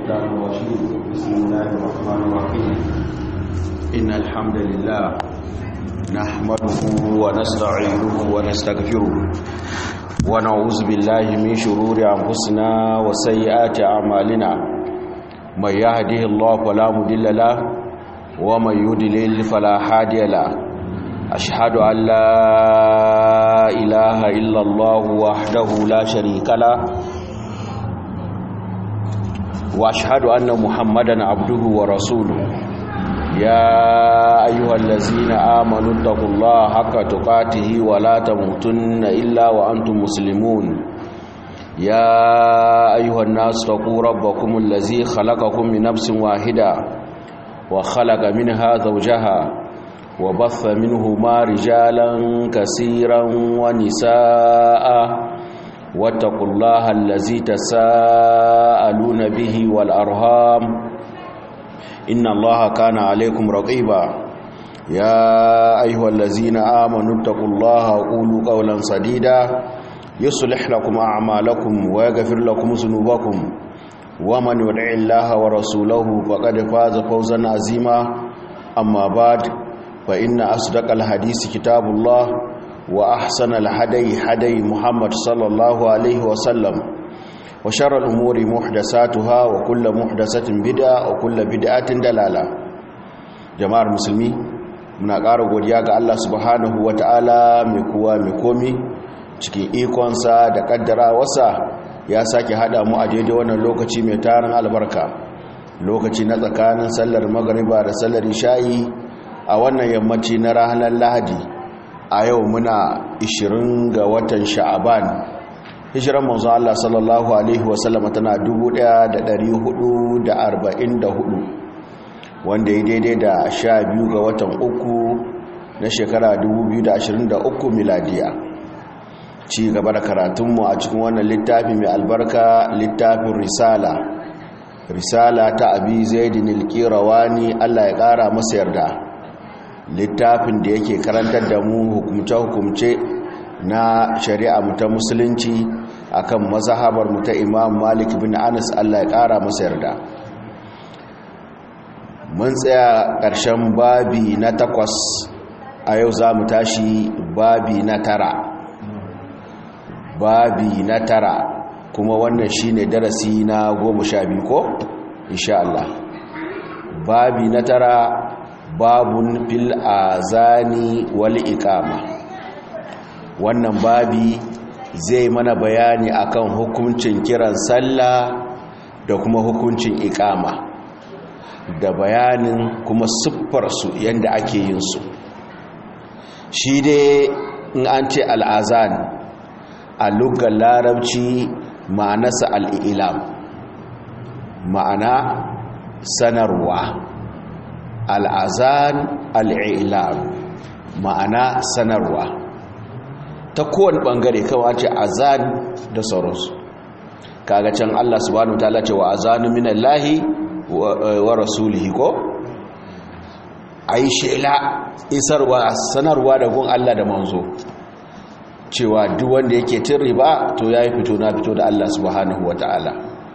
الشيطان الرجيم بسم الله الرحمن الرحيم إن الحمد لله نحمده ونستعينه ونستغفره ونعوذ بالله من شرور أنفسنا وسيئات أعمالنا من يهده الله فلا مضل له ومن يضلل فلا هادي له أشهد أن لا إله إلا الله وحده لا شريك له واشهد ان محمدا عبده ورسوله يا ايها الذين امنوا اتقوا الله حق تقاته ولا تموتن الا وانتم مسلمون يا ايها الناس اتقوا ربكم الذي خلقكم من نفس واحده وخلق منها زوجها وبث منهما رجالا كثيرا ونساء واتقوا الله الذي تساءلون به والأرهام إن الله كان عليكم رقيبا يا أيها الذين آمنوا اتقوا الله وقولوا قولا سديدا يصلح لكم أعمالكم ويغفر لكم ذنوبكم ومن يدع الله ورسوله فقد فاز فوزا عظيما أما بعد فإن أصدق الحديث كتاب الله وأحسن الهدي هدي محمد صلى الله عليه وسلم وشر الأمور محدثاتها وكل محدثة بدعة وكل بدعة دلالة جماعة المسلمين muna ƙara godiya ga Allah subhanahu wa ta'ala mai kuwa mai komi cikin ikonsa da ƙaddara wasa ya sake haɗa mu a daidai wannan lokaci mai tarin albarka lokaci na tsakanin sallar magariba da sallar isha'i a wannan yammaci na ranar lahadi a yau muna 20 ga watan sha'aban hijiran manzo Allah sallallahu alaihi wasallama tana 1444 wanda ya daidai da 12 ga watan uku na shekara 2023 miladiya ci gaba da karatunmu a cikin wannan littafi mai albarka littafin risala risala ta abi zaidin alqirawani Allah ya kara masa yarda littafin da yake karantar da mu hukumce-hukumce na shari'a mu ta musulunci akan mazhabar mu ta Imam Malik bin Anas Allah ya kara masa yarda mun tsaya ƙarshen babi na takwas a yau za mu tashi babi na tara babi na tara kuma wannan shine darasi na goma sha biyu ko insha Allah babi na tara babun fil azani wal iqama wannan babi zai mana bayani akan hukuncin kiran sallah da kuma hukuncin iqama da bayanin kuma siffar su yanda ake yin su shi dai in an ce al'azan a lugar larabci ma'anasa al'ilam ma'ana sanarwa al'azan al'ilam ma'ana sanarwa ta kowane ɓangare kawai ce azan da sauransu kaga can Allah subhanahu ta'ala ce wa azanu minallahi wa rasulihi ko ai shela isarwa sanarwa da gun Allah da manzo cewa duk wanda yake cin riba to yayi fito na fito da Allah subhanahu ta'ala.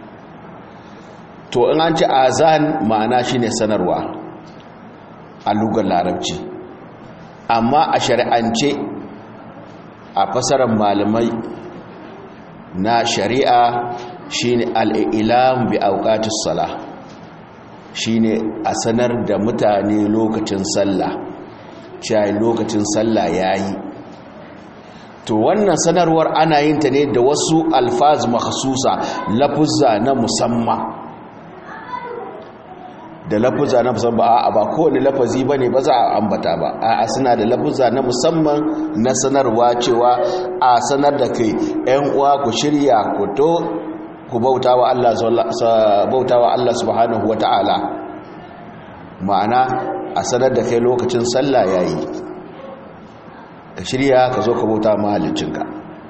to in an ce azan ma'ana shine sanarwa a lugar larabci amma a shari'ance a fasarar malamai na shari'a shine al'ilam bi auqatus sala shine a sanar da mutane lokacin sallah cewa lokacin sallah yayi to wannan sanarwar ana yin ta ne da wasu alfaz makhsusa lafuzza na musamman da lafuzza na musamman a ba kowane lafazi ba ne ba za a ambata ba a suna da lafuzza na musamman na sanarwa cewa a sanar da kai yan uwa ku shirya ku to ku bauta wa Allah subhanahu wa ta'ala ma'ana a sanar da kai lokacin sallah yayi ka shirya ka zo ka bauta mahaliccinka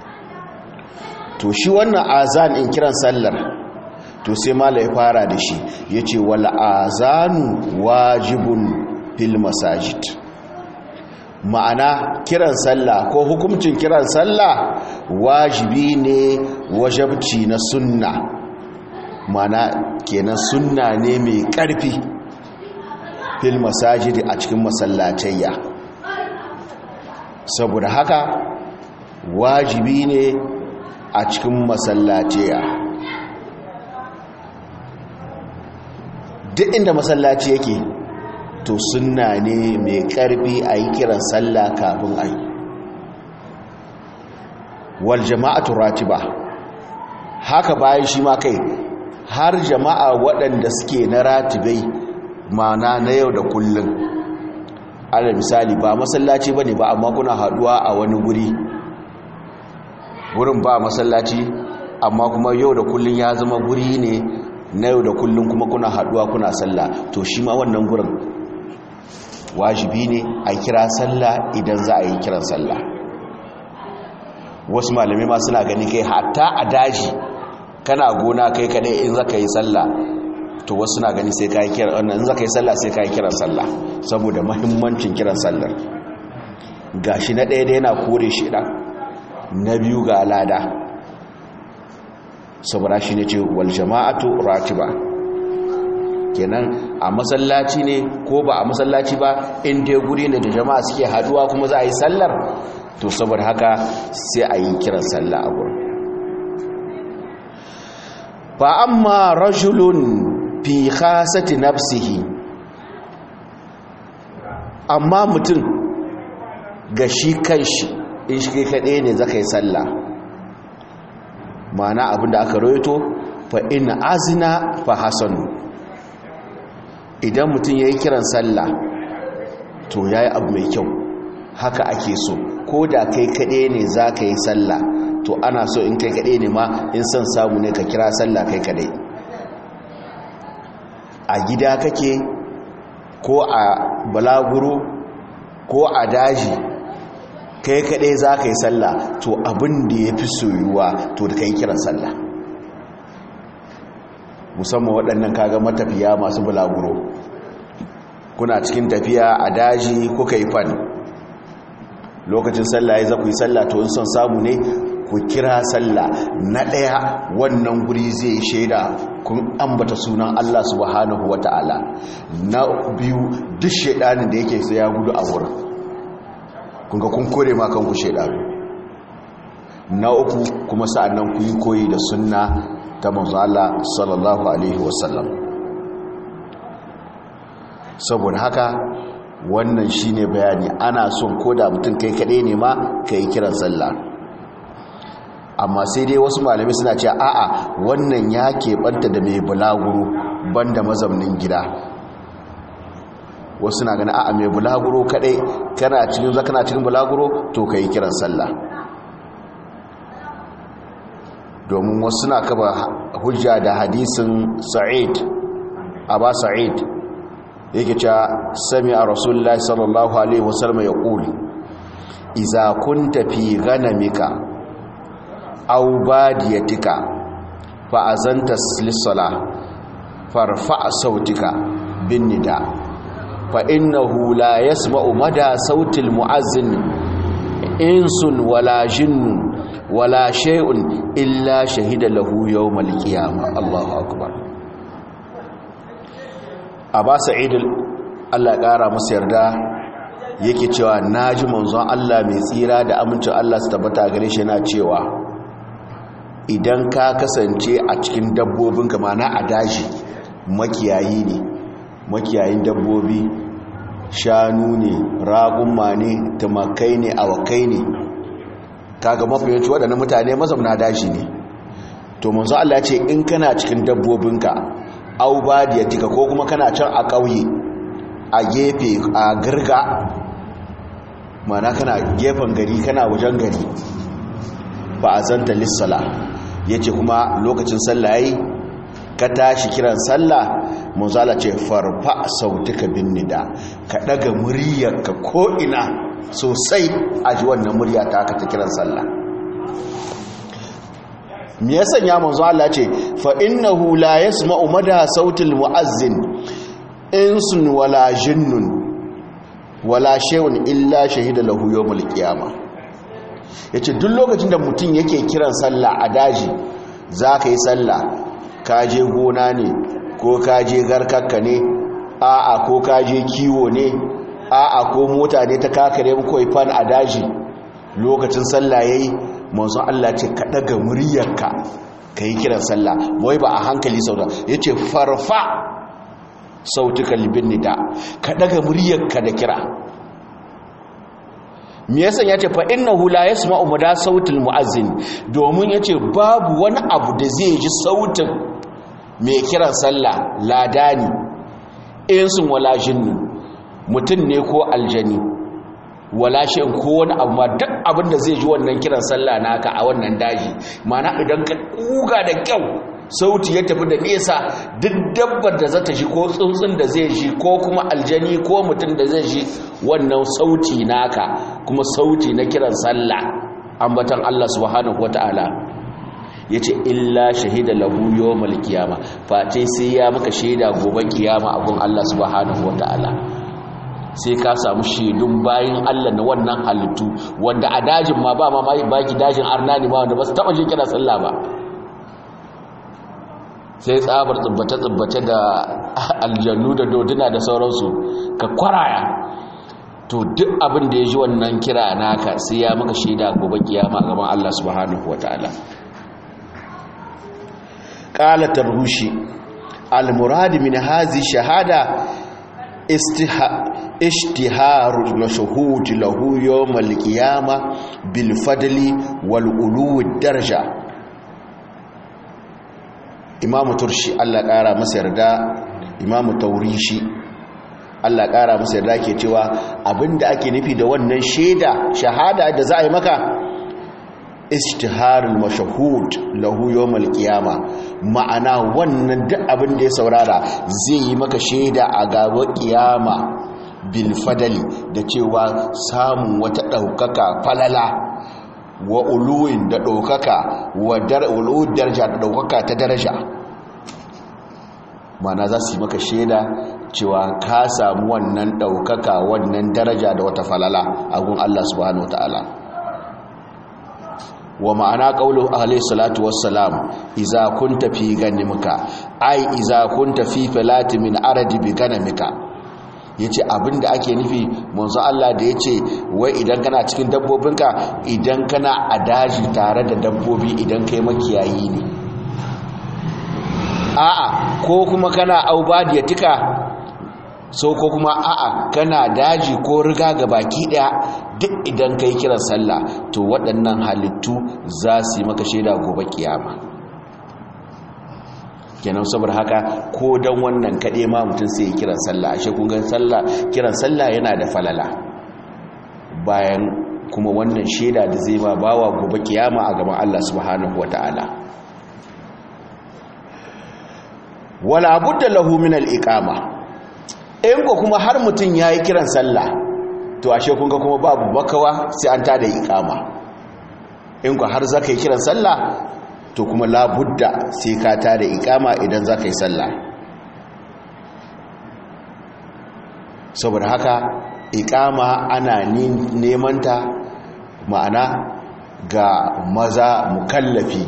to shi wannan azan in kiran sallar to sai mala ya fara da shi ya ce wal azanu wajibun fil masajid ma'ana kiran sallah ko hukuncin kiran sallah wajibi ne wajabci na sunna mana kenan sunna ne mai ƙarfi fil masajidi a cikin masallatayya saboda haka wajibi ne a cikin masallatayya duk inda masallaci yake to sunna ne mai ƙarfi a yi kiran sallah kafin a yi wal jama'atu ratiba haka bayan shi ma kai har jama'a waɗanda suke na ratibai mana na yau da kullum ala misali ba masallaci bane ba amma kuna haduwa a wani guri gurin ba masallaci amma kuma yau da kullum ya zama guri ne na yau da kullum kuma kuna haduwa kuna sallah to shi ma wannan gurin wajibi ne a kira sallah idan za a yi kiran sallah wasu malamai ma suna gani kai hatta a daji kana gona kai kadai in zaka yi sallah to wasu na gani sai ka yi kiran in zaka yi sallah sai ka yi kiran sallah saboda mahimmancin kiran sallar gashi na ɗaya da yana kore shi ɗan na biyu ga alada saboda shi ne ce wal jama'atu ratiba kenan a masallaci ne ko ba a masallaci ba in dai guri ne da jama'a suke haduwa kuma za a yi sallar to saboda haka sai a yi kiran sallah a gurin fa amma rajulun fi khasati nafsihi amma mutum ga shi kanshi in shi kaɗai ne zaka yi sallah ma'ana abinda aka roito fa in azina fa hasanu idan mutum ya yi kiran sallah to ya yi abu mai kyau haka ake so ko da kai kaɗai ne za ka yi sallah to ana so in kai kaɗai ne ma in son samu ne ka kira sallah kai kaɗai a gida kake ko a balaguro ko a daji kai kaɗai za ka yi sallah to abin da ya fi soyuwa to da ka yi kiran sallah musamman waɗannan kaga matafiya masu balaguro kuna cikin tafiya a daji kuka yi fan lokacin sallah ya za ku yi sallah to in son samu ne ku kira sallah na ɗaya wannan guri zai shaida kun ambata sunan Allah subhanahu wa ta'ala na biyu duk shaidanin da yake sai ya gudu a wurin kun ga kun kore ma kanku shaidanu na uku kuma sa'annan ku yi koyi da sunna ta manzo Allah sallallahu alaihi wasallam saboda haka wannan shine bayani ana son koda mutum kai kaɗai ne ma kai kiran sallah amma sai dai wasu malamai suna cewa a'a wannan ya keɓanta da mai bulaguro banda mazaunin gida wasu na gani a'a mai bulaguro kaɗai kana cikin zakana cikin bulaguro to kai kiran sallah domin wasu na kaba hujja da hadisin sa'id aba sa'id yake cewa sami a rasulullahi sallallahu alaihi wasallam ya ƙuli iza kunta fi ganamika aw badiyatika fa azanta lis-sala farfa sautika bin nida fa innahu la yasma'u mada sautil mu'azzin insun wala jinnun wala shay'un illa shahida lahu yawmal qiyamah Allahu akbar Aba Sa'id Allah ƙara masa yarda yake cewa naji manzon Allah mai tsira da amincin Allah su tabbata gare shi yana cewa idan ka kasance a cikin dabbobin mana a daji makiyayi ne makiyayin dabbobi shanu ne ragunma ne tumakai ne awakai ne kaga mafiyanci waɗannan mutane mazauna daji ne to manzo Allah ya ce in kana cikin dabbobinka au badiyatika ko kuma kana can a ƙauye a gefe a girga mana kana gefen gari kana wajen gari ba a zanta lissala ya ce kuma lokacin sallah yi ka tashi kiran sallah manzala ce farfa sautuka bin nida ka daga muryarka ko'ina sosai a ji wannan murya ta aka ta kiran sallah me ya sanya manzo Allah ce fa innahu la yasma'u mada sautil mu'azzin insun wala jinnun wala shay'un illa shahida lahu yawmal qiyamah yace duk lokacin da mutum yake kiran sallah a daji zaka yi sallah ka je gona ne ko ka je garkakka ne a'a ko ka je kiwo ne a'a ko mota ne ta kakare muku fan a daji lokacin sallah yayi manzon Allah ce ka daga muryarka kai kiran sallah wai ba a hankali sauda yace farfa sautuka libin nida ka daga muryarka da kira me yasa yace fa innahu la yasma'u mada sautul muazzin domin yace babu wani abu da zai ji sautin mai kiran sallah ladani insun wala jinnu mutum ne ko aljani wala shi ko wani abu ma duk abin da zai ji wannan kiran sallah naka a wannan daji mana idan ka kuga da kyau sauti ya tafi da nesa duk dabbar da za ta shi ko tsuntsun da zai shi ko kuma aljani ko mutum da zai shi wannan sauti naka kuma sauti na kiran sallah ambatan Allah subhanahu wataala yace illa shahida lahu yawmal qiyama face sai ya maka shaida gobe kiyama a gun Allah subhanahu wataala sai ka samu shaidun bayin Allah na wannan halittu wanda a dajin ma ba ma baki dajin arnani ma wanda ba su taba jin kira sallah ba sai tsabar tsubbace-tsubbace da aljannu da doduna da sauransu ka kwaraya to duk abin da ya ji wannan kira naka sai ya maka shaida gobe kiyama gaban Allah subhanahu wataala qala tarhushi al-murad min hazi shahada ishtiharu mashhud lahu yawm al-qiyamah bil fadli wal ulu daraja imamu turshi Allah ƙara masa yarda imamu taurishi Allah ƙara masa yarda ke cewa abinda ake nufi da wannan shaida shahada da za a yi maka istiharul mashahud lahu yawmal qiyama ma'ana wannan duk abin da ya saurara zai yi maka shaida a gaba kiyama bil fadali da cewa samun wata daukaka falala wa uluwin da ɗaukaka wa uluwin daraja da ɗaukaka ta daraja mana za su yi maka shaida cewa ka samu wannan ɗaukaka wannan daraja da wata falala a gun Allah subhanahu wa ta'ala wa ma'ana ƙaunar ahalai salatu wassalam iza kun tafi ganimka ai iza kun tafi filati min aradi bi ganimka ya ce abinda ake nufi manzo Allah da ya ce wai idan kana cikin dabbobinka idan kana a daji tare da dabbobi idan kai makiyayi ne a'a ko kuma kana aubadiyatika so ko kuma a'a kana daji ko riga ga baki daya duk idan kai kiran sallah to waɗannan halittu za su yi maka shaida gobe kiyama kenan saboda haka ko don wannan kaɗe ma mutum sai ya kiran sallah ashe kun gan sallah kiran sallah yana da falala bayan kuma wannan shaida da zai ba bawa gobe kiyama a gaban Allah subhanahu wataala wala budda lahu min al-iqama in ko kuma har mutum yayi kiran sallah to ashe kun ga kuma babu bakawa sai an tada iqama in ko har zaka yi kiran sallah to kuma labudda sai ka tada ikama idan za ka yi sallah saboda haka ikama ana nemanta ma'ana ga maza mukallafi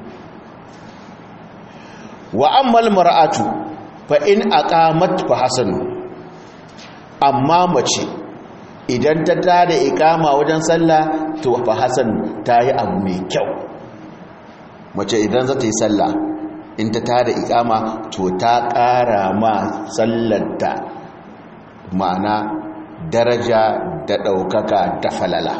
wa ammal mar'atu fa in aqamat fa hasanu amma mace idan ta tada ikama wajen sallah to fa hasan tayi abu mai kyau mace idan za ta yi sallah in ta tada ikama to ta ƙara ma sallarta ma'ana daraja da ɗaukaka da falala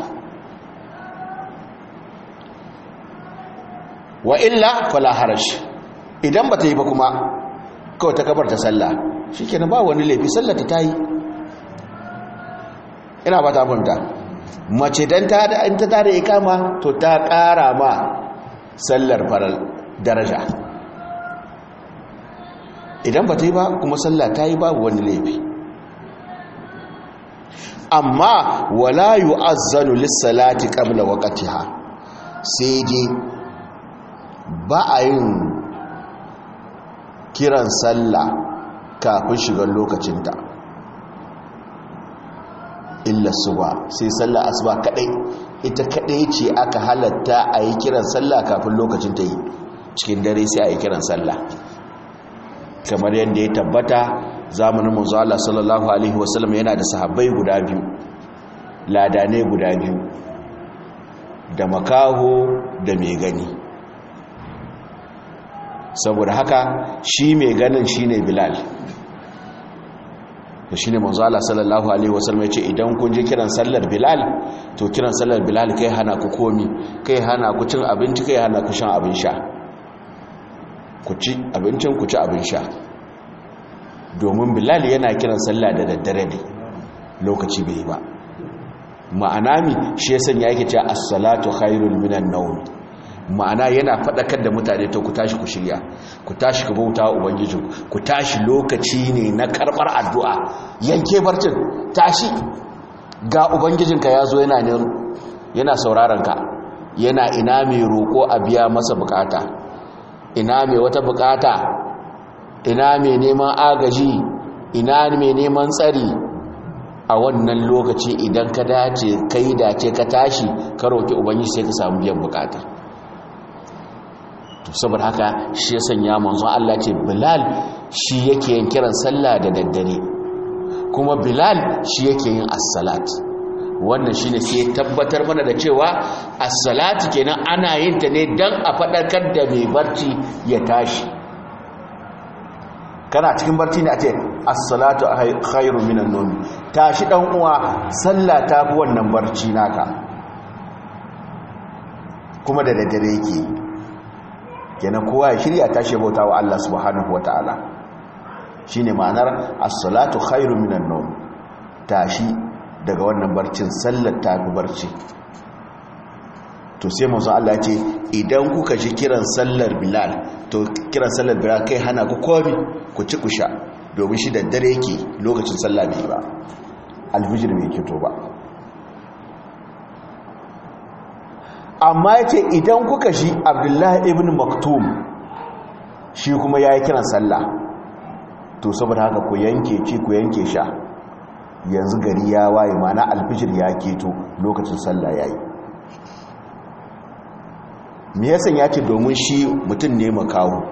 wa illa fala harash idan ba ta yi ba kuma kawai ta kabar ta sallah shi kenan ba wani laifi sallarta ta yi ina ba ta fahimta mace don ta tada ikama to ta ƙara ma sallar faral daraja idan ba ta yi ba kuma sallah ta yi babu wani laifi amma wala yu'azzanu lis-salati qabla waqtiha sai dai ba a yin kiran sallah kafin shigar lokacinta illa suba sai sallah asuba kadai ita kadai ce aka halatta a yi kiran sallah kafin lokacin ta yi cikin dare sai a yi kiran sallah kamar yadda ya tabbata zamanin manzo Allah sallallahu alaihi wasallam yana da sahabbai guda biyu ladane guda biyu da makaho da mai gani saboda haka shi mai ganin shine bilal to shine manzo Allah sallallahu alaihi wasallam yace idan kun ji kiran sallar bilal to kiran sallar bilal kai hana ku komi kai hana ku cin abinci kai hana ku shan abin sha ku ci abincin ku ci abin sha domin bilal yana kiran sallah da daddare ne lokaci bai ba ma'ana mi shi yasan ya yake cewa as-salatu khairul minan nawm ma'ana yana fadakar da mutane to ku tashi ku shirya ku tashi ku bauta wa ubangiji ku tashi lokaci ne na karbar addu'a yanke barcin tashi ga ubangijinka yazo yana ne yana sauraron ka yana ina mai roko a biya masa bukata ina mai wata bukata ina mai neman agaji ina mai neman tsari a wannan lokaci idan ka dace kai dace ka tashi ka roki ubangiji sai ka samu biyan bukata to saboda haka shi ya sanya manzon Allah ce Bilal shi yake yin kiran sallah da daddare kuma Bilal shi yake yin as-salat wannan shine sai ya tabbatar mana da cewa as-salatu kenan ana yin ta ne dan a fadakar da mai barci ya tashi kana cikin barci ne a ce as-salatu khairu minan nawm tashi dan uwa sallah ta fi wannan barci naka kuma da daddare yake kenan kowa ya shirya tashi bauta wa Allah subhanahu wataala shine ma'anar as-salatu khairu minan nawm tashi daga wannan barcin sallar ta fi barci to sai manzo Allah ce idan kuka ji kiran sallar Bilal to kiran sallar Bilal kai hana ku komi ku ci ku sha domin shi da dare yake lokacin sallah bai ba alfijir bai kito ba amma yace idan kuka ji Abdullahi ibn Maktum shi kuma yayi kiran sallah to saboda haka ku yanke ci ku yanke sha yanzu gari ya waye mana alfijir ya keto lokacin sallah yayi me yasan ya ce domin shi mutum ne makawo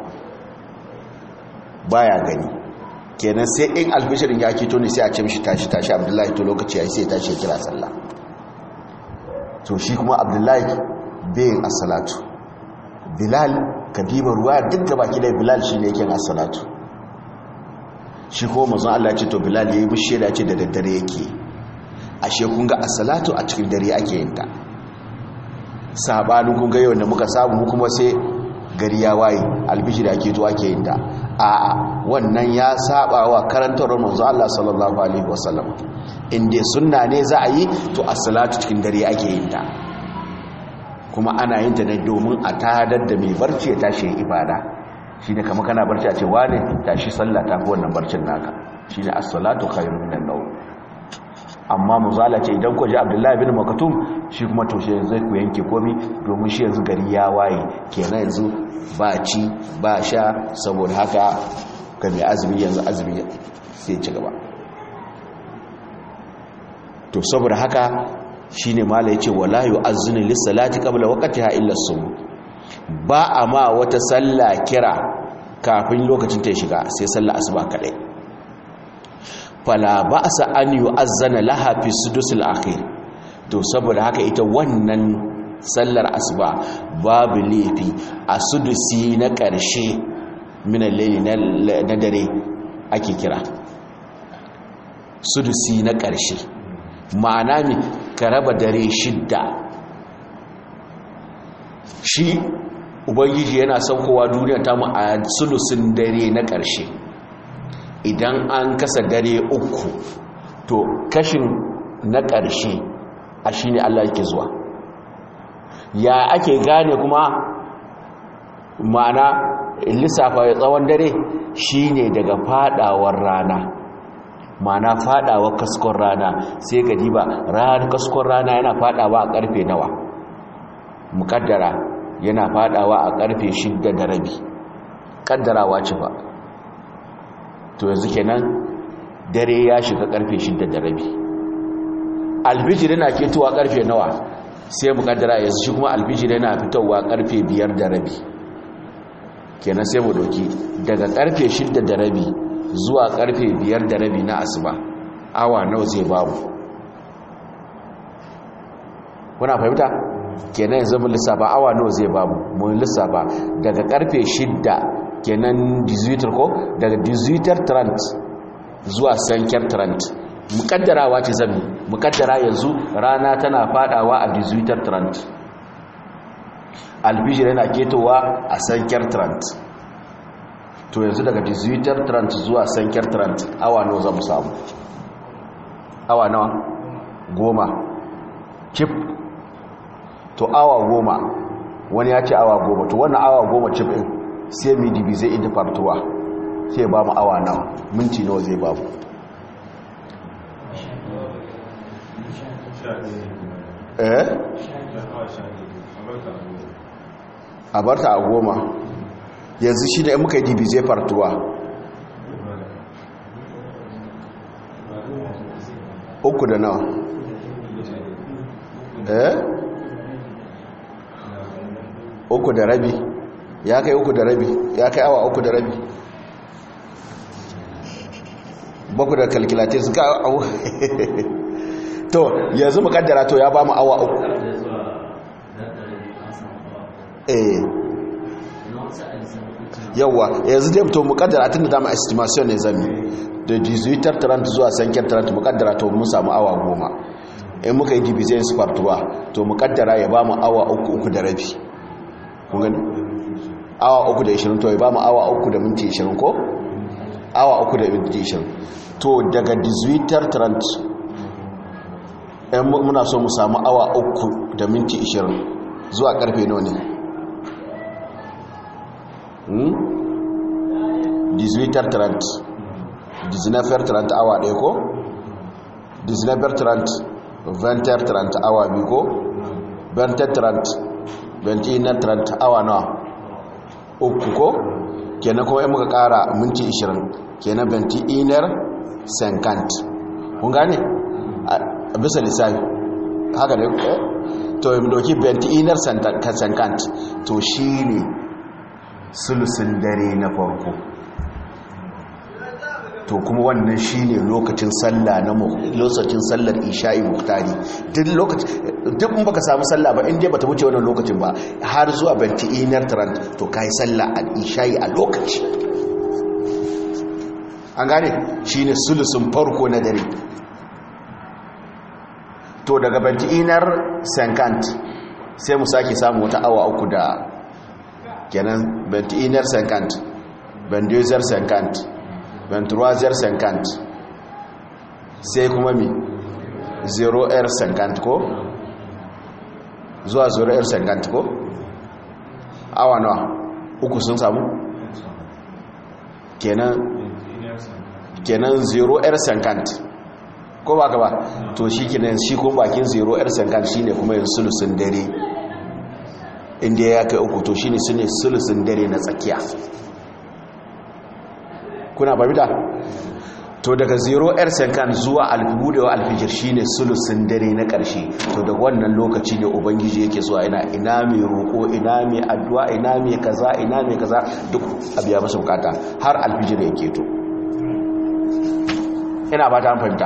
baya gani kenan sai in alfishirin ya keto ne sai a ce mishi tashi tashi abdullahi to lokaci ya yi sai tashi ya kira sallah to shi kuma abdullahi bayin assalatu bilal kadiba ruwa duk gaba kidai bilal shi ne yake assalatu shi ko mazan Allah ce to bilal ya yi mishi da ce da daddare yake ashe kun ga assalatu a cikin dare ake yin ta sabanin kun ga yau da muka samu kuma sai gari ya waye albishi da ake zuwa ke yin ta a'a wannan ya saba wa karantar manzo Allah sallallahu alaihi wasallam inda sunna ne za a yi to as-salatu cikin dare ake yin ta kuma ana yin ta ne domin a tadar da mai barci ya tashi ibada shine kamar kana barci a ce wane tashi sallah ta fi wannan barcin naka shine as-salatu khairun minan nawm amma muzala ce idan ku ji abdullahi bin makatum shi kuma toshe yanzu ku yanke komi domin shi yanzu gari ya waye kenan yanzu ba ci ba sha saboda haka ka mai azumi yanzu azumi sai ci gaba to saboda haka shine mala yace wala yu'azzinu lis-salati qabla waqtiha illa as ba a ma wata sallah kira kafin lokacin ta shiga sai sallah asuba kadai fala ba sa an yi azana laha fi sudusul akhir to saboda haka ita wannan sallar asuba babu laifi a sudusi na ƙarshe minan laili na dare ake kira sudusi na ƙarshe ma'ana mi ka raba dare shidda shi ubangiji yana saukowa duniya ta mu a sudusin dare na ƙarshe idan an kasa dare uku to kashin na ƙarshe a shi ne Allah yake zuwa ya ake gane kuma ma'ana lissafa ya tsawon dare shi ne daga fadawar rana ma'ana fadawar kaskon rana sai ka diba ran kaskon rana yana fadawa a karfe nawa mukaddara yana fadawa a karfe shidda da rabi kaddarawa ce ba to yanzu kenan dare ya shiga karfe 6 da rabi albijir yana ketowa karfe nawa sai mu kaddara yanzu shi kuma albijir yana fitowa karfe 5 da rabi kenan sai mu doki daga karfe 6 da rabi zuwa karfe 5 da rabi na asuba awa nawa zai babu kuna fahimta kenan yanzu mun lissafa awa nawa zai babu mun lissafa daga karfe 6 kenan 18 ko daga 18:30 zuwa sankiyar 30 mukaddarawa ce zami mukaddara yanzu rana tana fadawa a 18:30 albijir yana ketowa a sankiyar 30 to yanzu daga 18:30 zuwa sankiyar 30 awa nawa za mu samu awa nawa goma chip to awa goma wani ya ce awa goma to wannan awa goma chip din sai midibi zai inda fartuwa sai ba mu awa nawa minti nawa zai ba mu eh a barta a goma yanzu shi da muka yi dibi zai fartuwa uku da nawa eh uku da rabi ya kai uku da rabi ya kai awa uku da rabi baku da kalkilatin su ka awa to yanzu mukaddara to ya ba mu awa uku eh yawa yanzu dai to mukaddara tun da dama estimation ne zami da 18:30 zuwa sankiyar 30 mukaddara to mun samu awa goma in muka yi division spartuwa to mukaddara ya ba mu awa uku uku da rabi kun gani awa uku da 20 to ya ba mu awa uku da minti 20 ko awa uku da minti 20 to daga 18:30 ɗan muna so mu samu awa uku da minti 20 zuwa karfe nawa ne 18:30 19:30 awa ɗaya ko 19:30 20:30 awa biyu ko 20:30 21:30 awa nawa uku ko kenan kuma in muka ƙara minti 20 kenan 21 senkant kun gane a bisa lissafi haka ne to yi doki 21 senkant to shi ne sulusun dare na farko to kuma wannan shine lokacin sallah na lokacin sallar isha'i muktari duk lokacin duk in baka samu sallah ba inda bata wuce wannan lokacin ba har zuwa banti inar trant to kai sallah al isha'i a lokaci an gane shine sulusun farko na dare to daga banti inar sankant sai mu sake samu wata awa uku da kenan banti inar sankant bandizar sankant venturaziyar sankant sai kuma mi 0r sankant ko zuwa 0r sankant ko awa nawa uku sun samu kenan kenan 0r sankant ko ba ka ba to shi kenan shi kuma bakin 0r sankant shine kuma yin sulusun dare inda ya kai uku to shine sulusun dare na tsakiya kuna babida to daga 0 yar sekan zuwa albudewa alfijir shine sulusun dare na ƙarshe to daga wannan lokaci ne ubangiji yake zuwa ina ina mai roƙo ina mai addu'a ina mai kaza ina mai kaza duk abiya masa bukata har alfijir yake to ina ba ta fahimta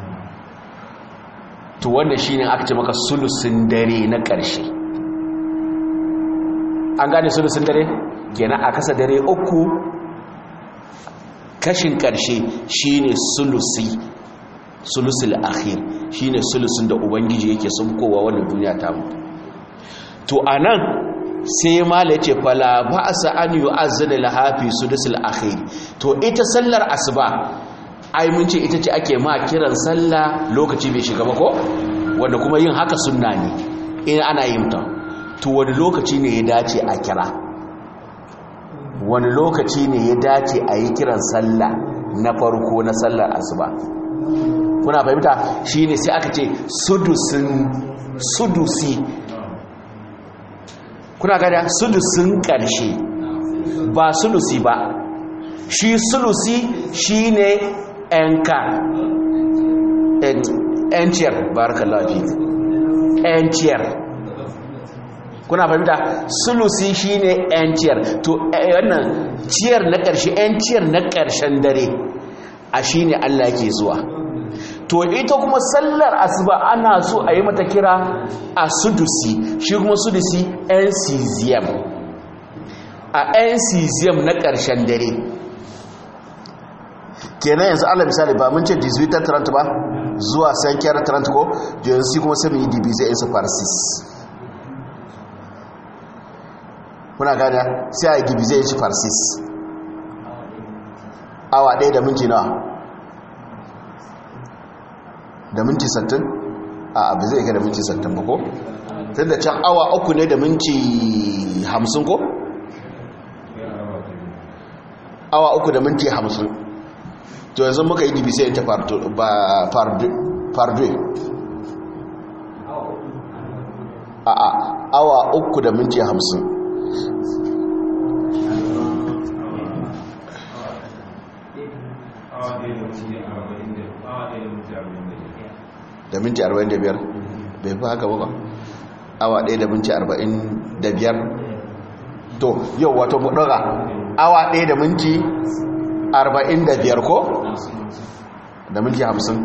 to wannan shine aka ce maka sulusun dare na ƙarshe an gane sulusun dare kenan a kasa dare uku kashin ƙarshe shine sulusi sulusul akhir shine sulusun da ubangiji yake sunkowa wannan duniya ta mu to anan sai mala yace fala ba'sa an yu'azzana lahafi sulusul akhir to ita sallar asuba ai mun ce ita ce ake ma kiran sallah lokaci bai shiga ba ko wanda kuma yin haka sunna ne in ana yin ta to wani lokaci ne ya dace a kira wani lokaci ne ya dace a yi kiran sallah na farko na sallar asuba kuna fahimta shi ne sai aka ce sudusi kuna gada sudusin ƙarshe ba sulusi ba shi sulusi shi ne ‘yanka ‘yanciyar barakallahu fi ‘yanciyar kuna fahimta sulusi shine yan ciyar to wannan ciyar na ƙarshe yan ciyar na ƙarshen dare a shine Allah ke zuwa to ita kuma sallar asuba ana so a yi mata kira a sudusi shi kuma sudusi yan cesium a yan cesium na ƙarshen dare kenan yanzu allah misali ba mun ce 18 ba zuwa sankiyar 30 ko yanzu kuma sai mu yi dibi zai isa farsis kuna gada sai a yi dibi zai isa farsis awa ɗaya da minti nawa da minti sattin a abu zai ga da minti sattin ba ko tun da can awa uku ne da minti hamsin ko awa uku da minti hamsin to yanzu muka yi dibi sai ta farduwe a a awa uku da minti hamsin da minti 45 bai fi haka ba awa 1 da minti 45 to yau wato buɗura awa 1 da minti 45 ko? da minti 50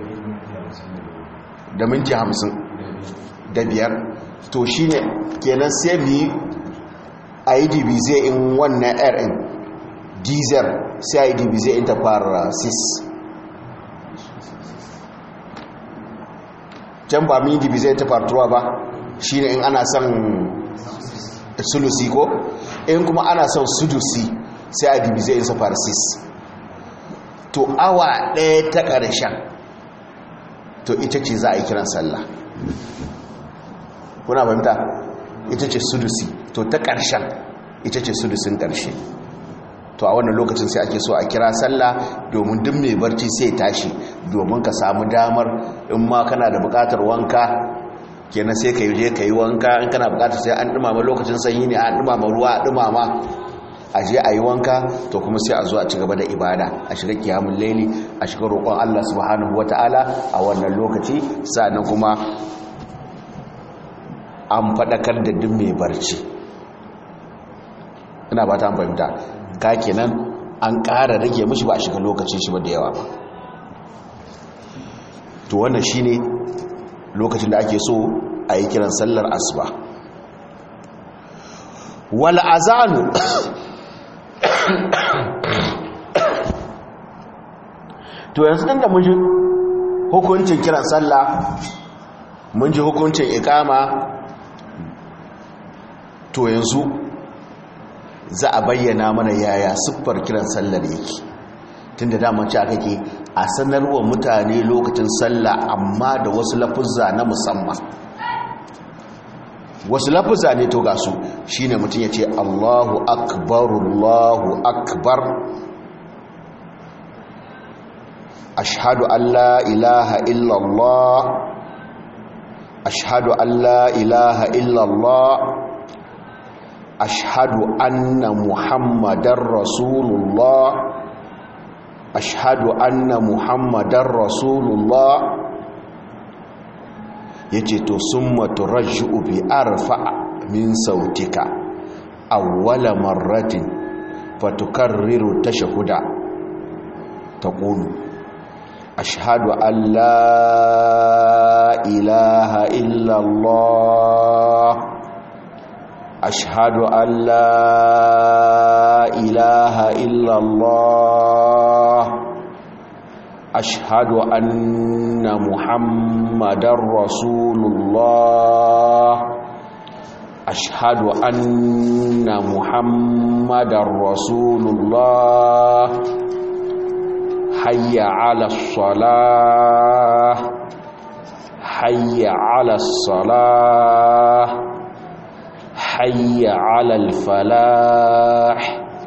da minti 50 da biyar to shi ne kenan sai bi a yi dibize in wannan rn diesel sai a yi dibize in ta fara 6 can ba min dibi zai ta fartuwa ba shi ne in ana son sulusi ko in kuma ana son sudusi sai a dibi zai isa farsis to awa ɗaya ta ƙarshen to ita ce za a yi kiran sallah kuna fahimta ita ce sudusi to ta ƙarshen ita ce sudusin ƙarshe to a wannan lokacin sai ake so a kira sallah domin duk mai barci sai tashi domin ka samu damar in ma kana da bukatar wanka kenan sai ka yi je ka yi wanka in kana bukatar sai an dumama lokacin sanyi ne an dumama ruwa a dumama a je a yi wanka to kuma sai a zo a ci gaba da ibada a shiga kiyamun laili a shiga roƙon Allah subhanahu wata'ala a wannan lokaci sannan kuma an faɗakar da duk mai barci ina ba ta fahimta ka kenan an ƙara rage mishi ba a shiga lokacin shi ba da yawa ba to wannan shine lokacin da ake so a yi kiran sallar asuba wal azanu to yanzu da mun ji hukuncin kiran sallah mun ji hukuncin ikama to yanzu za a bayyana mana yaya siffar kiran sallar yake tun da damar ci aka ke a sanarwa mutane lokacin sallah amma da wasu lafuzza na musamman wasu lafuzza ne to ga su shi ne mutum ya ce allahu akbar allahu akbar ashhadu an la ilaha illallah ashhadu an la ilaha illallah ashhadu anna muhammadar rasulullah ashhadu anna muhammadar rasulullah yace to summa turajju bi arfa min sautika awwala marratin fatukarriru tashahhuda taqulu ashhadu an la ilaha illa allah أشهد أن لا إله إلا الله أشهد أن محمد رسول الله أشهد أن محمد رسول الله حي على الصلاة حي على الصلاة حي على الفلاح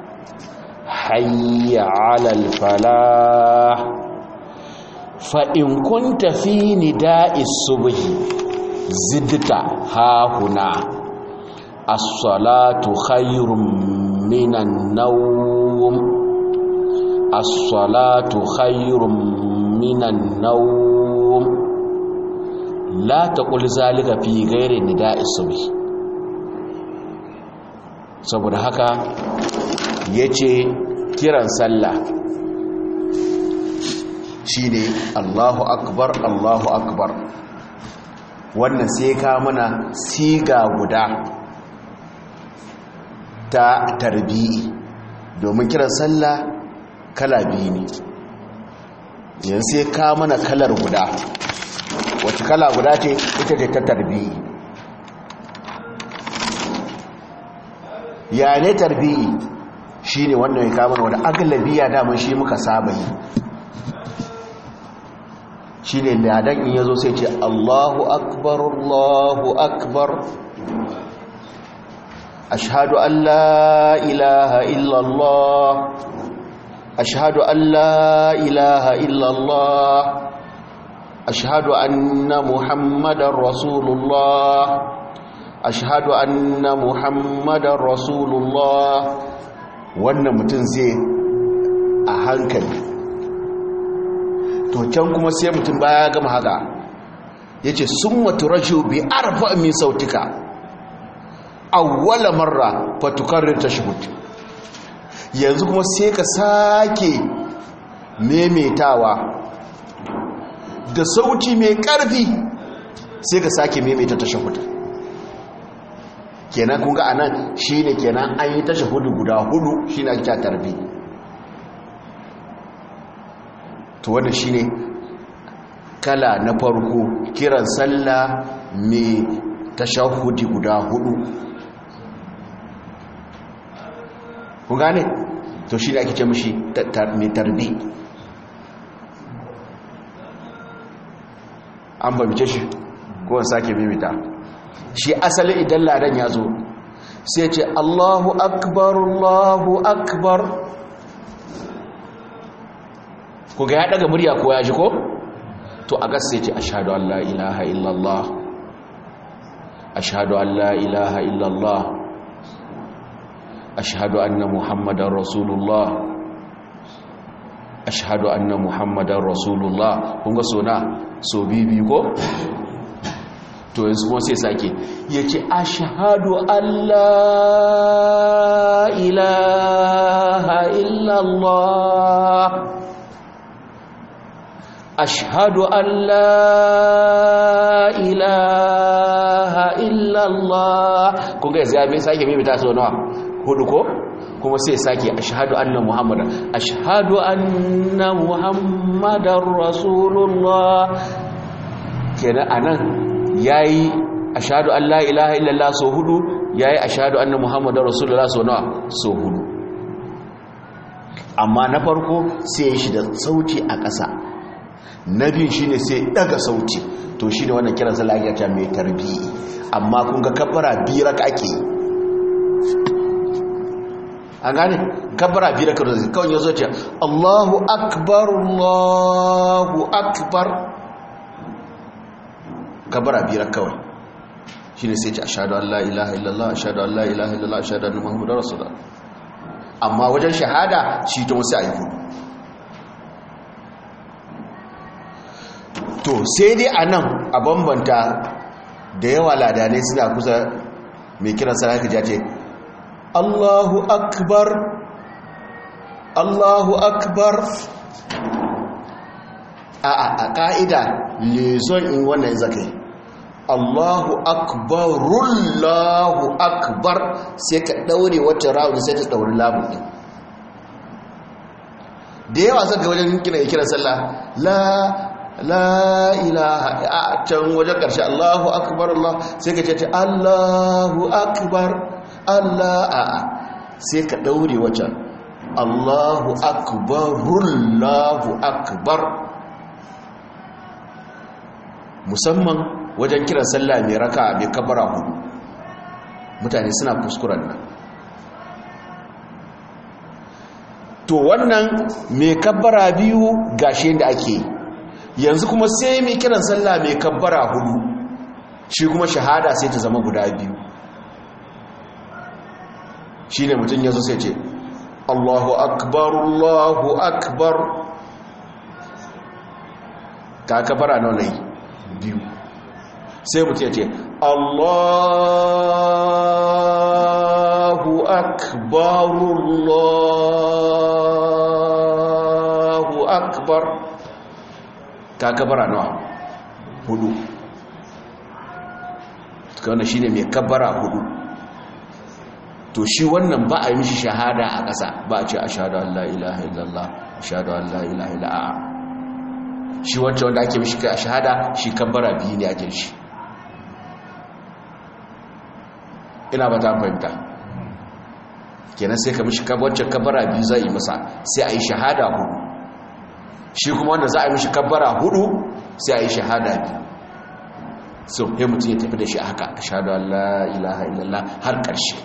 حي على الفلاح فإن كنت في نداء الصبح زدت ها هنا الصلاة خير من النوم الصلاة خير من النوم لا تقل ذلك في غير نداء الصبح saboda haka ya ce kiran sallah shi ne allahu akbar allahu akbar wannan sai ka mana siga guda ta tarbi'i domin kiran sallah kala biyu ne yanzu sai ka mana kalar guda wacce kala guda ce ita ce ta tarbi'i ya ne tarbi'i shi ne wannan ya kama wani agalabiya daman shi muka saba yi shi ne ladan in yazo sai ce allahu akbar allahu akbar ashhadu an la ilaha illallah ashhadu an la ilaha illallah ashhadu anna muhammadar rasulullah ashhadu anna muhammadar rasulullah wannan mutum zai a hankali to can kuma sai mutum baya gama haka yace summa turaju bi arfa min sautika awwala marra fatukarrir tashhud yanzu kuma sai ka sake memetawa da sauti mai karfi sai ka sake memeta tashhud kenan kun ga anan shine kenan an yi tashahhudu guda hudu shine ake ta tarbi to wannan shine kala na farko kiran sallah mai tashahhudi guda hudu kun gane to shine ake ce mishi mai tarbi an babice shi ko sake mimita shi asali idan ladan ya zo sai ce Allahu akbar Allahu akbar ku ga ya daga murya ko ya ji ko to a gas sai ce ashhadu an la ilaha illallah ashhadu an la ilaha illallah ashhadu anna muhammadar rasulullah ashhadu anna muhammadar rasulullah kun ga sona so bibi ko to yanzu kuma sai sake ya ce ashahadu Allah ilaha illallah ashhadu Allah ilaha illallah kun ga yanzu ya bi sake mimita sau nawa hudu ko kuma sai sake ashhadu anna muhammadan ashhadu anna muhammadan rasulullah kenan anan yayi ashhadu an la ilaha illallah so hudu yayi ashhadu anna muhammadar rasulullah so nawa so hudu amma na farko sai ya shi da sauti a ƙasa na biyu shine sai daga sauti to shine wannan kiran sallah ya ta mai tarbiyi amma kun ga kabbara biyar ka ake an gane kabbara biyar ka da kawai yazo ce Allahu akbar Allahu akbar kabara biyar kawai shi ne sai ce ashadu an la ilaha illallah ashadu an la ilaha illallah ashadu an muhammadu rasulullah amma wajen shahada shi ta wasu ayi hudu to sai dai a nan a bambanta da yawa ladanai suna kusa mai kiran sarki ja ce allahu akbar allahu akbar a ƙa'ida lezon in wannan zakai allahu akbarullahu akbar sai ka ɗaure wata rawun sai ta ɗauri lamun ɗin da yawa zaka wajen kina kiran sallah la la ilaha a can wajen ƙarshe allahu akbar allah sai ka ce allahu akbar allah a sai ka ɗaure wata allahu akbarullahu akbar musamman wajen kiran sallah mai raka mai kabara hudu mutane suna kuskuren nan to wannan mai kabara biyu gashi da ake yanzu kuma sai mai kiran sallah mai kabara hudu shi kuma shahada sai ta zama guda biyu shi ne mutum yanzu sai ce allahu akbar allahu akbar ka kabara nawa ne biyu sai mutum ya ce allahu Allahu akbar Allahu akbar ka kabara nawa hudu wannan shine mai kabara hudu to shi wannan ba a yi mishi shahada a ƙasa ba a ce ashhadu an la ilaha illallah ashhadu an la ilaha illallah shi wancan wanda ake mishi a shahada shi kabara biyu ne ake shi ina ba ta fahimta kenan sai ka mishi wancan kabara biyu zai yi masa sai a yi shahada hudu shi kuma wanda za a yi mishi kabara hudu sai a yi shahada biyu so ya mutum ya tafi da shi haka a shaɗu Allah ilaha illallah har ƙarshe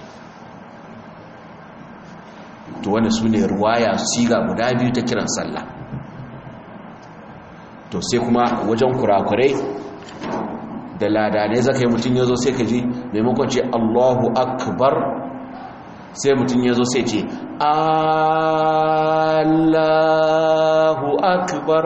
to wanda su ne ruwaya siga guda biyu ta kiran sallah to sai kuma wajen kurakurai da ladanai zaka yi mutum ya zo sai ka ji maimakon ce Allahu akbar sai mutum ya zo sai ce Allahu akbar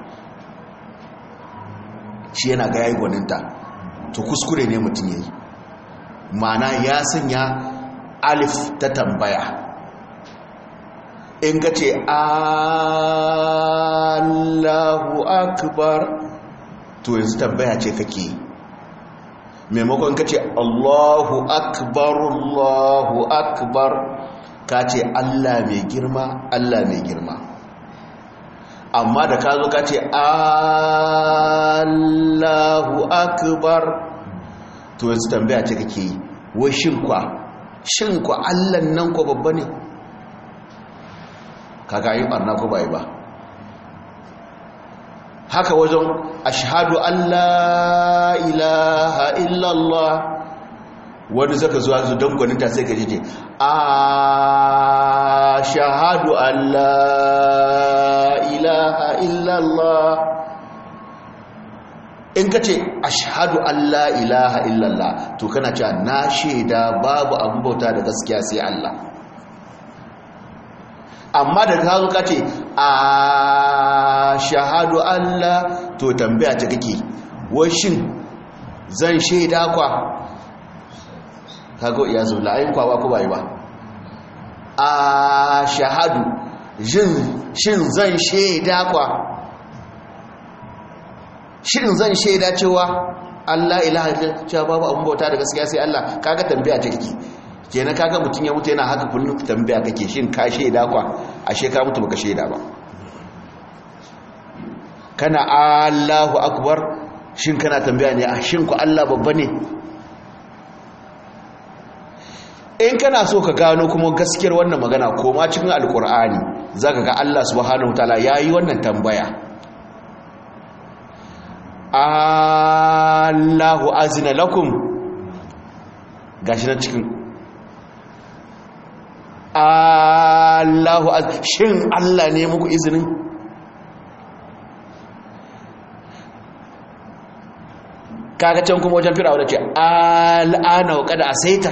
shi yana ga yayi gwaninta to kuskure ne mutum yayi mana ya sanya alif ta tambaya in ka ce Allahu akbar to yanzu tambaya ce kake maimakon ka ce Allahu akbar Allahu akbar ka ce Allah mai girma Allah mai girma amma da ka zo ka ce Allahu akbar to yanzu tambaya ce kake yi wai shinkwa shinkwa Allah nan ko babba ne kaga yi barna ko bai ba haka wajen ashhadu Allah ilaha illallah wani zaka zuwa zu don gwaninta sai ka jike a shahadu Allah ilaha illallah in ka ce ashhadu Allah ilaha illallah to kana cewa na shaida babu abin bauta da gaskiya sai Allah amma da ka zo ka ce a shahadu Allah to tambaya ta kake wai shin zan shaida kwa kago iya zo la'ayin kwa ba ko bai ba a shahadu shin zan shaida kwa shin zan shaida cewa Allah ilaha illallah cewa babu abun bauta da gaskiya sai Allah kaga tambaya ta kake kenan kaga mutun ya mutu yana haka kullum tambaya kake shin ka shaida kwa ashe ka mutu baka shaida ba kana Allahu akbar shin kana tambaya ne a shin ku Allah babba ne in kana so ka gano kuma gaskiyar wannan magana koma cikin alkur'ani zaka ga Allah subhanahu wataala yayi wannan tambaya Allahu azina lakum gashi na cikin Allahu az shin Allah ne muku izinin kaga can kuma wajen firawa da ce al'ana wa kada asaita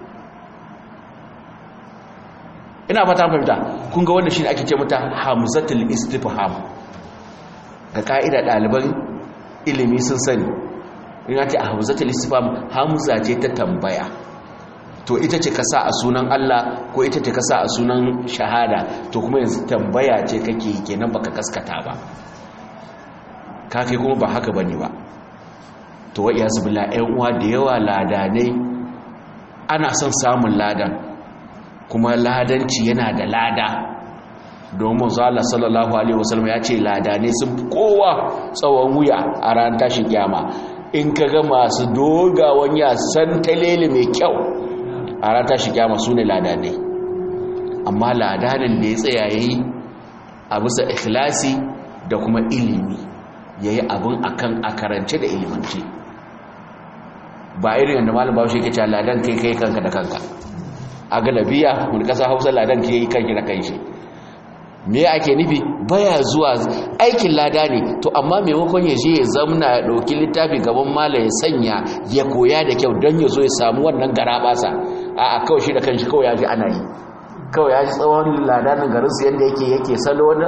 ina fata fahimta kun ga wannan shine ake ce mata hamzatul istifham ga ka'ida ɗaliban ilimi sun sani in ce a hamzatul istifham hamza ce ta tambaya to ita ce ka sa a sunan Allah ko ita ce ka sa a sunan shahada to kuma yanzu tambaya ce kake kenan baka kaskata ba ka kai kuma ba haka bane ba to wa iyazu billah ƴan uwa da yawa ladanai ana son samun ladan kuma ladanci yana da lada domin zala sallallahu alaihi wasallam ya ce ladane sun fi kowa tsawon wuya a ran tashin kyama in ka ga masu dogawan ya san talele mai kyau a ran tashin kyama su ne ladane amma ladanin da ya tsaya ya yi a bisa ikhlasi da kuma ilimi ya yi abin akan a karance da ilimance ba irin yadda malam bawo shi ke cewa ladan kai kai kanka da kanka a galabiya mun kasa hausa ladan ke yi kanki da kanshi me ake nufi baya zuwa aikin lada ne to amma maimakon ya je ya zamna ya ɗauki littafi gaban mala ya sanya ya koya da kyau don ya zo ya samu wannan gara basa a a kawai shi da kanshi kawai ya ji ana yi kawai ya ji tsawon ladanin garinsu yadda yake yake salo wani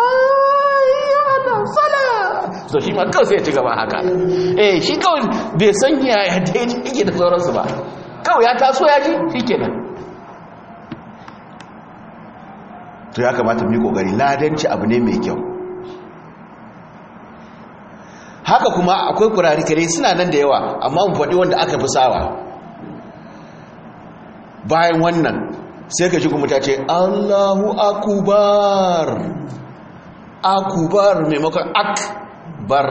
so shi ma kawai sai ya ci gaba haka eh shi kawai bai san ya daidai yake da sauransu ba kawai ya taso ya ji shi kenan to ya kamata mu yi kokari ladanci abu ne mai kyau haka kuma akwai kurari kare suna nan da yawa amma mu faɗi wanda aka fi sawa bayan wannan sai ka ji kuma ta ce Allahu akubar akubar maimakon akbar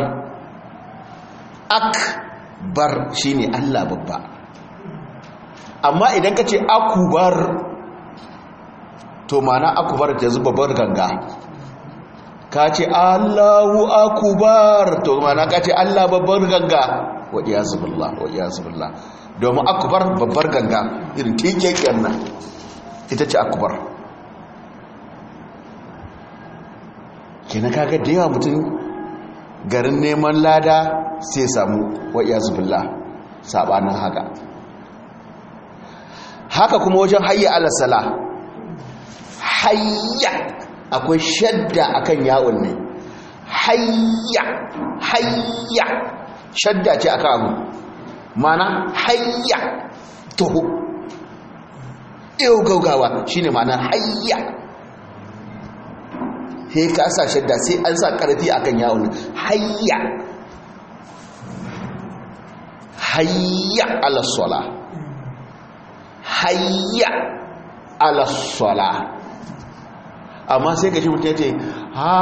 akbar shine Allah babba amma idan ka ce akubar to mana akubar ta zuba babbar ganga ka ce Allahu akubar to mana ka ce Allah babbar ganga wa iyazu billah wa iyazu billah domin akubar babbar ganga irin tikekiyar nan ita ce akubar kenan kaga da yawa mutum garin neman lada sai samu wa iyazu billah sabanin haka haka kuma wajen hayya alasala hayya akwai shadda akan yawon ne hayya hayya shadda ce akan abu mana hayya toho yau gaugawa shine mana hayya sai ka sa shadda sai an sa karfi akan yawon hayya hayya alasala hayya alasala amma sai ka shi mutum ya ce ha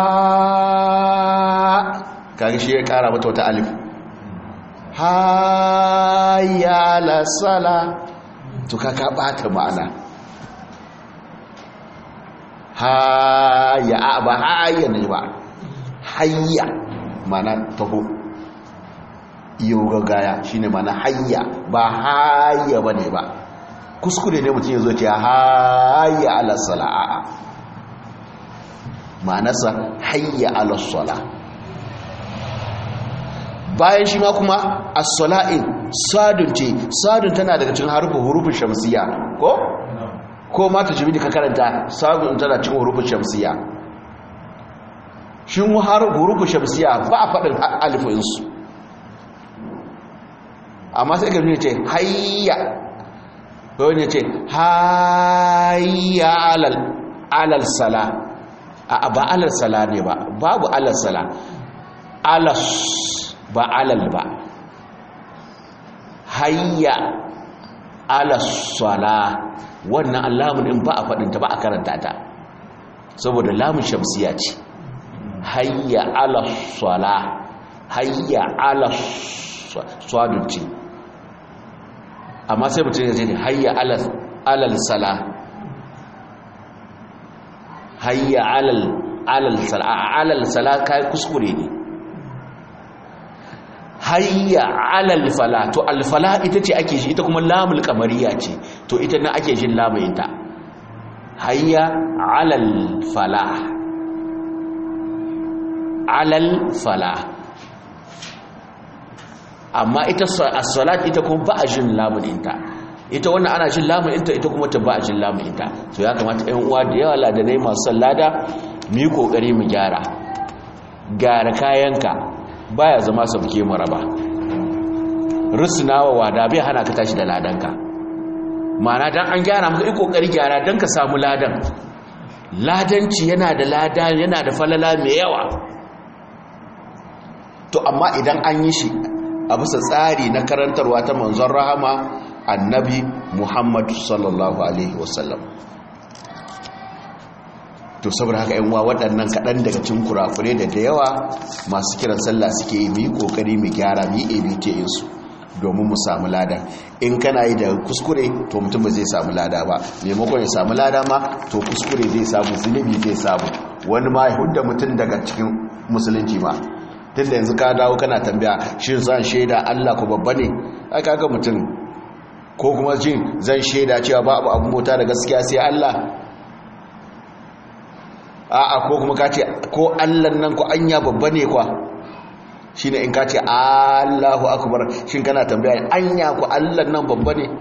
kaga shi ya kara mata wata alif hayya alasala to kaka bata ma'ana hayya ba hayya ne ba hayya mana taho iyo gagaya shine mana hayya ba hayya bane ba kuskure ne mutum ya zo ce hayya ala sala'a ma'anarsa hayya ala sala bayan shi ma kuma as-sala'in sadun ce sadun tana daga cikin harufin hurufin shamsiya ko ko ma ta jibi da ka karanta sadun tana cikin hurufin shamsiya shin har hurufin shamsiya ba a faɗin alifinsu amma sai ga ce hayya wani ce hayya alal alal sala a ba alal sala ne ba babu alal sala alas ba alal ba hayya alas sala wannan alamun in ba a faɗinta ba a karanta ta saboda lamun shamsiya ce hayya alas sala hayya alas swadun ce amma sai mutum ya ce hayya alal sala hayya alal alal sala alal sala kai kuskure ne hayya alal fala to alfala ita ce ake shi ita kuma lamul kamariya ce to ita na ake shin lamayinta hayya alal fala alal fala amma ita as-salat ita kuma ba a jin lamuninta ita wannan ana jin lamuninta ita kuma ta ba a jin lamuninta to ya kamata ɗan uwa da yawa ladanai masu sallada mu yi kokari mu gyara gyara kayanka baya zama sauke mu raba rusunawa wada bai hana ka tashi da ladanka ma'ana dan an gyara maka yi kokari gyara dan ka samu ladan ladanci yana da lada yana da falala mai yawa to amma idan an yi shi a bisa tsari na karantarwa ta manzon rahama annabi muhammadu sallallahu alaihi wasallam to saboda haka yan uwa waɗannan kaɗan daga cikin kurakure da da yawa masu kiran sallah suke yi mu yi ƙoƙari mu gyara mu yi abk su domin mu samu lada in kana yi da kuskure to mutum ba zai samu lada ba maimakon ya samu lada ma to kuskure zai samu zunubi zai samu wani ma ya hudda mutum daga cikin musulunci ma tun da yanzu ka dawo kana tambaya shi zan shaida Allah ko babba ne ai kaga mutum ko kuma jin zan shaida cewa babu abun mota da gaskiya sai Allah a'a ko kuma ka ce ko Allah nan ko anya babba ne kwa shine in ka ce Allahu akbar shin kana tambaya anya ko Allah nan babba ne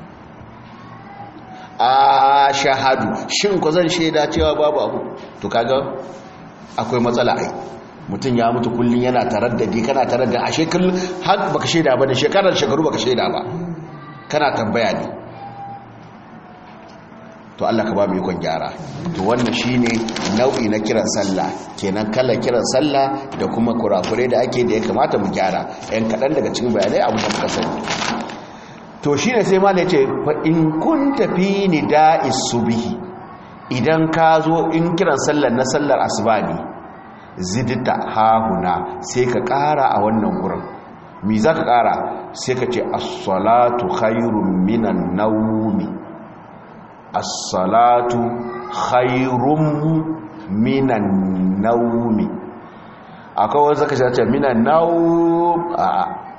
a shahadu shin ko zan shaida cewa babu abu to kaga akwai matsala ai mutum ya mutu kullum yana taraddadi kana taraddadi a shekarun har baka shaida ba da shekarar shekaru baka shaida ba kana tambaya ne to Allah ka ba mu ikon gyara to wannan shine nau'i na kiran sallah kenan kala kiran sallah da kuma kurakure da ake da ya kamata mu gyara ɗan kaɗan daga cikin bayanai abin da muka sani to shine sai ma ce fa in kunta fi nida'is subhi idan ka zo in kiran sallar na sallar asuba ne zidta hahuna sai ka ƙara a wannan gurin mi za ka ƙara sai ka ce as-salatu khairun minan nawmi as-salatu khairun minan nawmi akwai wanda zaka ce minan nawm a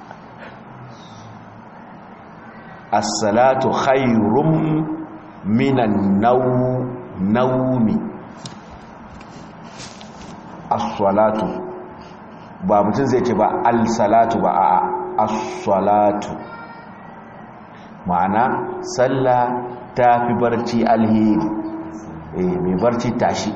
as-salatu khairun minan nawmi as-salatu ba mutum zai ce ba al-salatu ba a as-salatu ma'ana sallah ta fi barci alheri eh mai barci tashi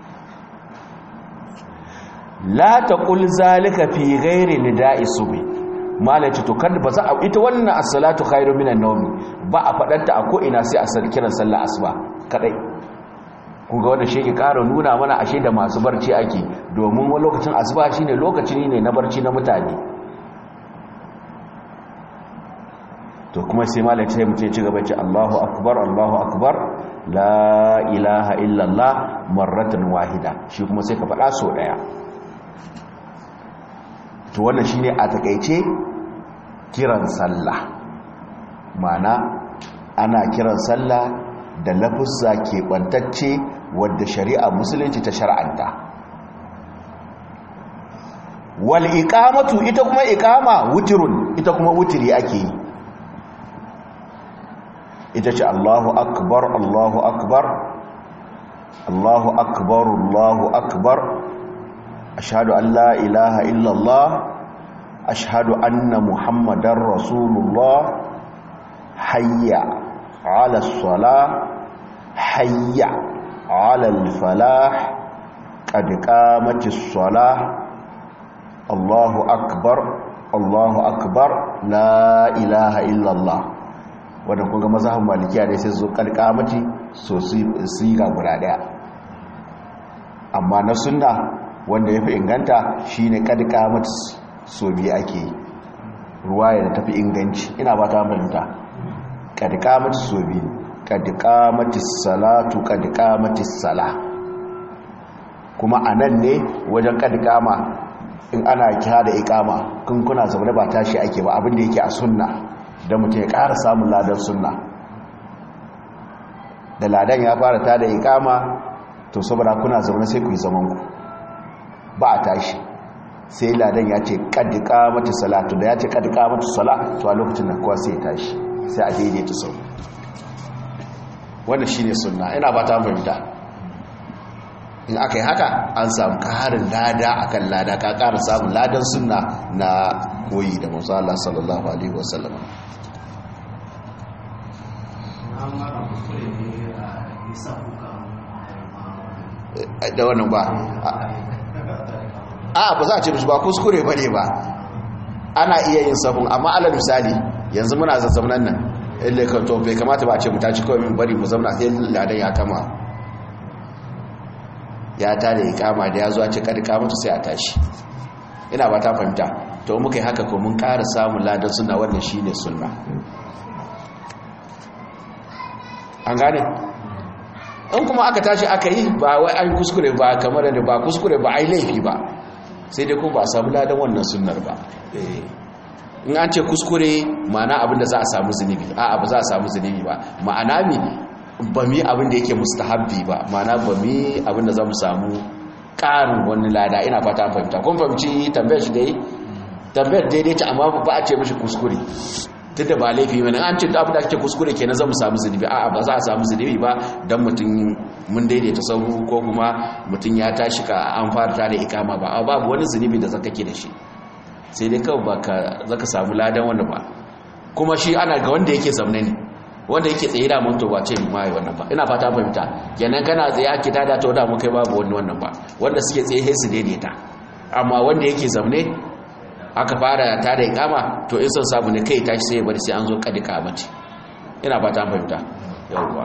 la taqul zalika fi ghairi nida'i subhi malaci to kan ba za a ita wannan as-salatu khairu minan nawmi ba a fadanta a ko ina sai a kiran sallah asuba kadai kun ga wannan shi ke ƙara nuna mana ashe da masu barci ake domin wani lokacin asuba shine lokacin ne na barci na mutane to kuma sai malam sai mutum ci gaba ce Allahu akbar Allahu akbar la ilaha illallah marratan wahida shi kuma sai ka faɗa so daya to wannan shine a takeice kiran sallah mana ana kiran sallah da lafuzza keɓantacce wadda shari'a musulunci ta shar'anta wal iqamatu ita kuma iqama wutirun ita kuma wutiri ake yi ita ce Allahu akbar Allahu akbar Allahu akbar Allahu akbar ashhadu an la ilaha illallah ashhadu anna muhammadar rasulullah hayya ala salah hayya ala al-falah qad qamatis salah Allahu akbar Allahu akbar la ilaha illallah wadda kunga mazhabin malikiya ne sai su kalkamati so su ga guda daya amma na sunna wanda yafi inganta shine kalkamati so biyu ake ruwaya da tafi inganci ina ba ta fahimta kalkamati so biyu kalkamati salatu kalkamati sala kuma anan ne wajen kalkama in ana kira da ikama kun kuna zaune ba tashi ake ba abin da yake a sunna da mutum ya ƙara samun ladan sunna da ladan ya fara ta da ikama to saboda kuna zaune sai ku yi zamanku ba a tashi sai ladan ya ce ƙaddika mata salatu da ya ce ƙaddika mata sala to a lokacin da kuwa sai ya tashi sai a daidaita sau wannan shi ne sunna ina ba ta fahimta in aka yi haka an samu ƙarin lada akan lada ka ƙara samun ladan sunna na koyi da musa Allah sallallahu alaihi wasallam da wannan ba a ba za a ce mishi ba kuskure ba ne ba ana iya yin sabon amma alal misali yanzu muna zazzaunan nan ille ka to bai kamata ba a ce mu tashi kawai min bari mu zauna sai ladan ya kama ya ta da ya kama da ya zuwa ce kada kamata sai a tashi ina ba ta fahimta to muka yi haka ko mun ƙara samun ladan suna wannan shine sunna an gane in kuma aka tashi aka yi ba wai an kuskure ba kamar da ba kuskure ba ai laifi ba sai dai kuma ba a samu ladan wannan sunnar ba in an ce kuskure ma'ana abinda za a samu zunubi a'a ba za a samu zunubi ba ma'ana mi ba mi abin da yake mustahabbi ba ma'ana ba mi abin da za mu samu ƙarin wani lada ina fata fahimta kun fahimci tambayar shi dai tambayar daidai ta amma ba a ce mishi kuskure duk da ba laifi mana an ce abin da ake kuskure kenan za mu samu zunubi a'a ba za a samu zunubi ba don mutum mun daidaita sauru ko kuma mutum ya tashi ka an fara tare ikama ba babu wani zunubi da zaka ke da shi sai dai kawai ba ka zaka samu ladan wanda ba kuma shi ana ga wanda yake zamne ne wanda yake tsaye da mun to ba ce mai wannan ba ina fata fahimta kenan kana tsaye ake tada to da mu kai babu wani wannan ba wanda suke tsaye sai su daidaita amma wanda yake zamne aka fara ta da ikama to in son sabu ne kai tashi sai ya bari sai an zo kadika mace ina ba ta fahimta yawwa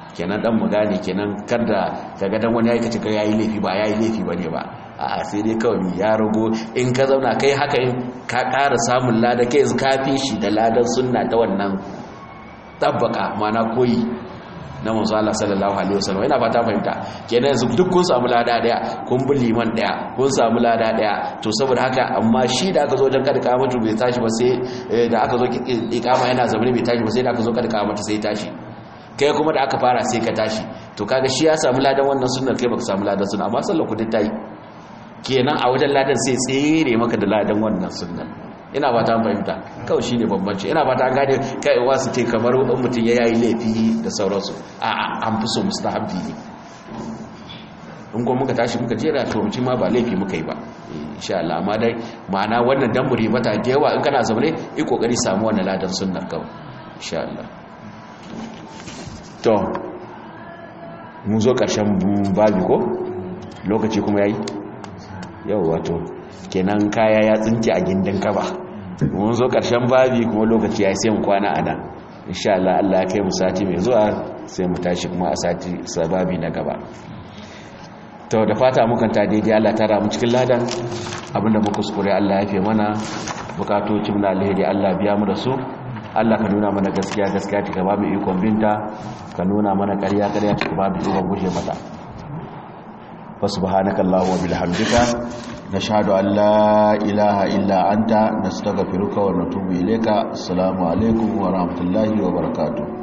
kenan dan mu gane kenan kada kaga dan wani yayi kace yayi laifi ba yayi laifi bane ba a sai dai kawai ya rago in ka zauna kai haka in ka ƙara samun lada kai ka fi shi da ladan sunna ta wannan tabbaka mana koyi na manzo Allah sallallahu alaihi wasallam ina fata fahimta kenan yanzu duk kun samu lada daya kun bi liman daya kun samu lada daya to saboda haka amma shi da aka zo dan kada kamatu bai tashi ba sai da aka zo ikama yana zamani bai tashi ba sai da aka zo kada kamatu sai tashi kai kuma da aka fara sai ka tashi to kaga shi ya samu ladan wannan sunnar kai baka samu ladan sunna amma sallar ku duk tayi kenan a wajen ladan sai tsere maka da ladan wannan sunnar ina ba ta fahimta kawai shine bambanci ina ba ta gane kai wasu ce kamar mutum ya yayi laifi da sauransu a an fi so mustahabbi ne in kuma muka tashi muka jera to mutum ma ba laifi muka yi ba insha Allah amma dai ma'ana wannan damburi mata da yawa in kana zaune yi kokari samu wannan ladan sunnar kawai insha Allah to mun zo karshen babi ko lokaci kuma yayi yau wato kenan kaya ya tsinke a gindin kaba mun zo karshen babi kuma lokaci ya sai mu kwana a nan insha Allah Allah ya kai mu sati mai zuwa sai mu tashi kuma a sati sababi na gaba to da fata mukan ta daidai Allah tara mu cikin ladan abinda muka kuskure Allah ya fi mana bukatocin na alheri Allah biya mu da su Allah ka nuna mana gaskiya gaskiya ta ba mu ikon binta ka nuna mana ƙarya ƙarya ta ba mu ikon guje mata فسبحانك اللهم وبحمدك نشهد أن لا إله إلا أنت نستغفرك ونتوب إليك السلام عليكم ورحمة الله وبركاته